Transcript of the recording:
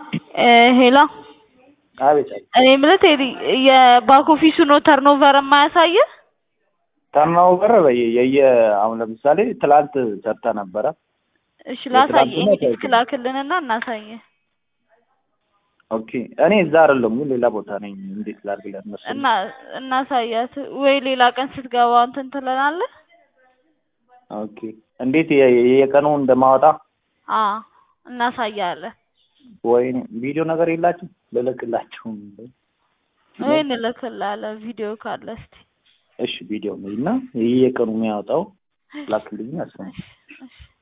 ሄሎ አቤት አቤት። እኔ የምልህ ቴዲ የባክ ኦፊሱ ነው ተርኖቨር የማያሳይህ? ተርኖቨር የየ አሁን ለምሳሌ ትላንት ሰርተ ነበረ። እሺ ላሳይ የትላንትና ኤዲት ክላክልንና እናሳይህ ኦኬ እኔ እዛ አይደለም ግን ሌላ ቦታ ነኝ። እንዴት ላድርግለት መሰለኝ? እና እናሳያት ወይ ሌላ ቀን ስትገባ እንትን ትለናለህ። ኦኬ እንዴት የ- የየቀኑ እንደማወጣ አ እናሳያለን ወይ ቪዲዮ ነገር የላችሁ ልልክላችሁ። ወይ እንልክልሃለን ቪዲዮ ካለ እስቲ እሺ ቪዲዮ እና የየቀኑ የሚያወጣው ላክልኝ አስነ እሺ